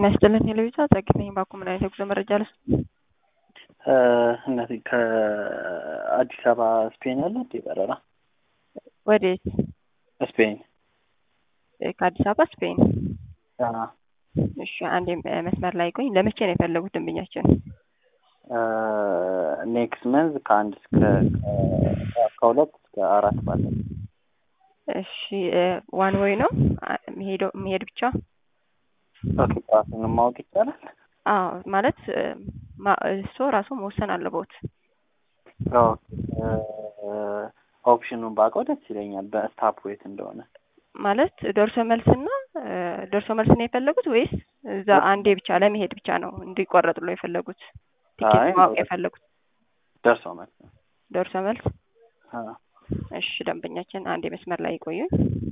ጤና ይስጥልን ቴሌቪዥን ጸግት ነኝ። ባኩ ምን አይነት የጉዞ መረጃ ልስ እነዚህ ከአዲስ አበባ ስፔን ያለ እንዴ በረራ ወዴት? ስፔን ከአዲስ አበባ ስፔን። እሺ አንዴ መስመር ላይ ቆኝ። ለመቼ ነው የፈለጉት ደንበኛችን? ኔክስት መንዝ ከአንድ እስከ ከሁለት እስከ አራት ባለ እሺ ዋን ወይ ነው መሄደው መሄድ ብቻ? ኦኬ ራሱን ማወቅ ይቻላል? አዎ ማለት እሱ ራሱ መወሰን አለቦት። ኦፕሽኑን ባውቀው ደስ ይለኛል። በስታፕ ዌት እንደሆነ ማለት ደርሶ መልስና ደርሶ መልስ ነው የፈለጉት ወይስ እዛ አንዴ ብቻ ለመሄድ ብቻ ነው እንዲቆረጥሎ የፈለጉት? ቲኬት ማወቅ የፈለጉት ደርሶ መልስ ነው። ደርሶ መልስ። እሺ ደንበኛችን አንዴ መስመር ላይ ይቆዩን።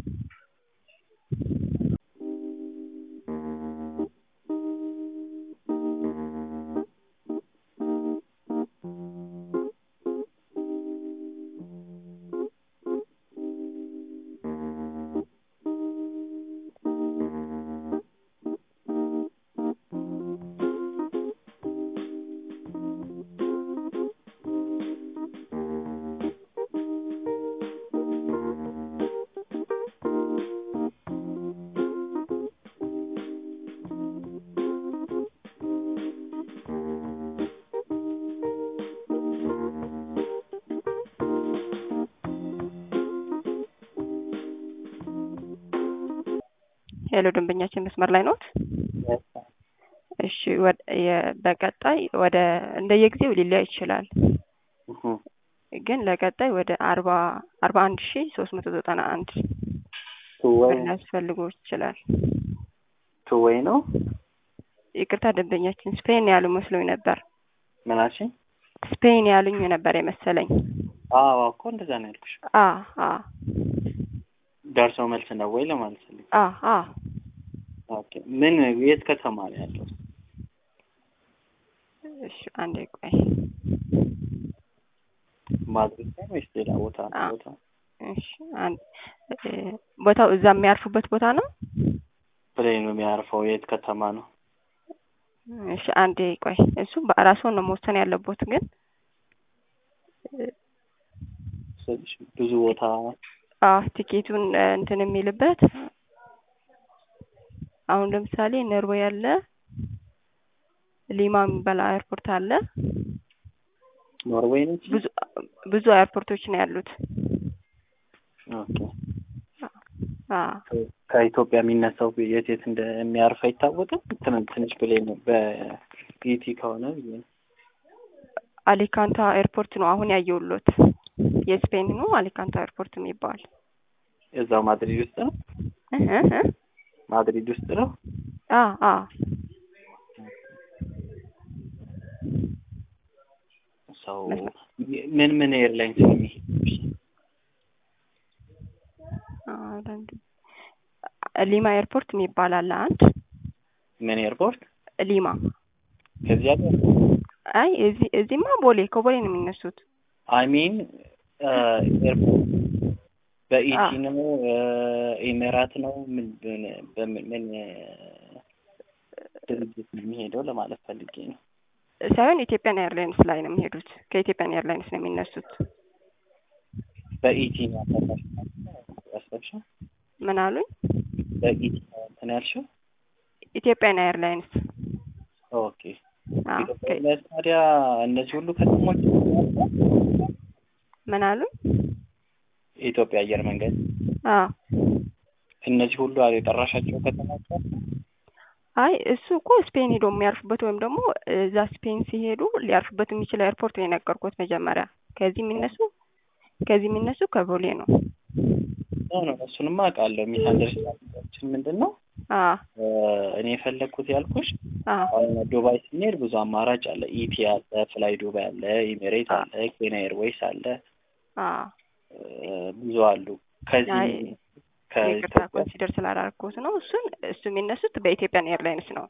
ሄሎ ደንበኛችን መስመር ላይ ኖት? እሺ በቀጣይ ወደ እንደየጊዜው ሊለያይ ይችላል፣ ግን ለቀጣይ ወደ አርባ አርባ አንድ ሺ ሶስት መቶ ዘጠና አንድ ሊያስፈልጎ ይችላል። ቱወይ ነው። ይቅርታ ደንበኛችን ስፔን ያሉ መስሎኝ ነበር። ምናችን ስፔን ያሉኝ ነበር የመሰለኝ። አዎ እኮ እንደዛ ነው ያልኩሽ። አ አ ደርሶ መልስ ነው ወይ ለማለት ፈልግ። አ አ ኦኬ ምን የት ከተማ ነው ያለው? እሺ አንዴ ቆይ። ማድሪድ ነው ወይስ ሌላ ቦታ ነው? ቦታ እሺ አንድ ቦታው እዛ የሚያርፉበት ቦታ ነው። ፕሌኑ የሚያርፈው የት ከተማ ነው? እሺ አንዴ ቆይ። እሱ በራስዎን ነው መወሰን ያለቦት ግን ብዙ ቦታ አዎ ቲኬቱን እንትን የሚልበት አሁን ለምሳሌ ኖርዌይ አለ፣ ሊማ የሚባል ኤርፖርት አለ። ኖርዌይ ነች። ብዙ ብዙ ኤርፖርቶች ነው ያሉት። ኦኬ ከኢትዮጵያ የሚነሳው የት የት እንደሚያርፍ አይታወቅም። ትንሽ ብሌን ነው በኢቲ ከሆነ ብዬ ነው። አሊካንታ ኤርፖርት ነው አሁን ያየውሎት የስፔን ነው አሊካንታ ኤርፖርት የሚባል እዛው ማድሪድ ውስጥ ነው። ማድሪድ ውስጥ ነው። አ አ ሰው ምን ምን ኤርላይንስ ነው የሚሄድ? ሊማ ኤርፖርት የሚባል አለ አንድ። ምን ኤርፖርት? ሊማ። ከዚያ አይ እዚህ እዚህማ ቦሌ ከቦሌ ነው የሚነሱት። አይ ሚን ኤርፖርት በኢቲ ነው ኤሜራት ነው ምን በምን ምን ድርጅት ነው የሚሄደው ለማለት ፈልጌ ነው። ሳይሆን ኢትዮጵያን ኤርላይንስ ላይ ነው የሚሄዱት። ከኢትዮጵያን ኤርላይንስ ነው የሚነሱት። በኢቲ ነው ያሰብሽው? ምን አሉኝ? በኢቲ ነው እንትን ያልሽው? ኢትዮጵያን ኤርላይንስ። ኦኬ ኢትዮጵያ ኤርላይንስ ታዲያ እነዚህ ሁሉ ከተሞች ምን አሉኝ? የኢትዮጵያ አየር መንገድ አዎ እነዚህ ሁሉ የጠራሻቸው ከተሞች አይ እሱ እኮ ስፔን ሄዶ የሚያርፉበት ወይም ደግሞ እዛ ስፔን ሲሄዱ ሊያርፉበት የሚችለው ኤርፖርት ነው የነገርኩት መጀመሪያ። ከዚህ የሚነሱ ከዚህ የሚነሱ ከቦሌ ነው። ነው እሱንማ አውቃለሁ። ሚስ አንደርስታንዳችን ምንድን ነው እኔ የፈለግኩት ያልኩሽ አሁን ዱባይ ስንሄድ ብዙ አማራጭ አለ። ኢቲ አለ፣ ፍላይ ዱባይ አለ፣ ኢሜሬት አለ፣ ኬንያ ኤርዌይስ አለ፣ ብዙ አሉ። ከዚህ ይቅርታ ኮንሲደር ስላላረኩት ነው። እሱን እሱ የሚነሱት በኢትዮጵያን ኤርላይንስ ነው።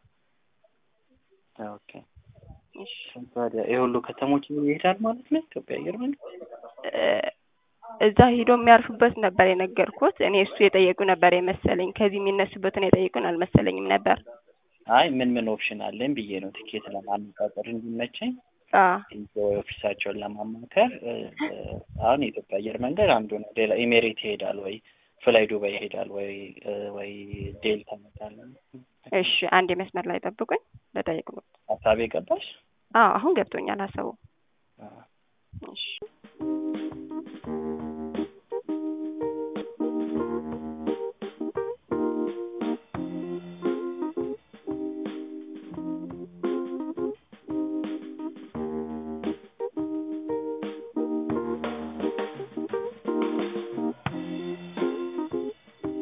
ኦኬ ታዲያ ይሄ ሁሉ ከተሞች ይሄዳል ማለት ነው ኢትዮጵያ አየር መንገድ እዛ ሂዶ የሚያርፉበት ነበር የነገርኩት። እኔ እሱ የጠየቁ ነበር የመሰለኝ። ከዚህ የሚነሱበትን የጠየቁን አልመሰለኝም ነበር። አይ ምን ምን ኦፕሽን አለኝ ብዬ ነው ቲኬት ለማነጻጸር እንዲመቸኝ ኦፊሳቸውን ለማማከር አሁን የኢትዮጵያ አየር መንገድ አንዱ ነው። ሌላ ኤሜሬት ይሄዳል ወይ ፍላይ ዱባይ ይሄዳል ወይ ወይ ዴልታ ይሄዳል። እሺ አንድ የመስመር ላይ ጠብቁኝ ልጠይቅ ነው። ሀሳቤ ገባሽ? አዎ አሁን ገብቶኛል ሀሳቡ። እሺ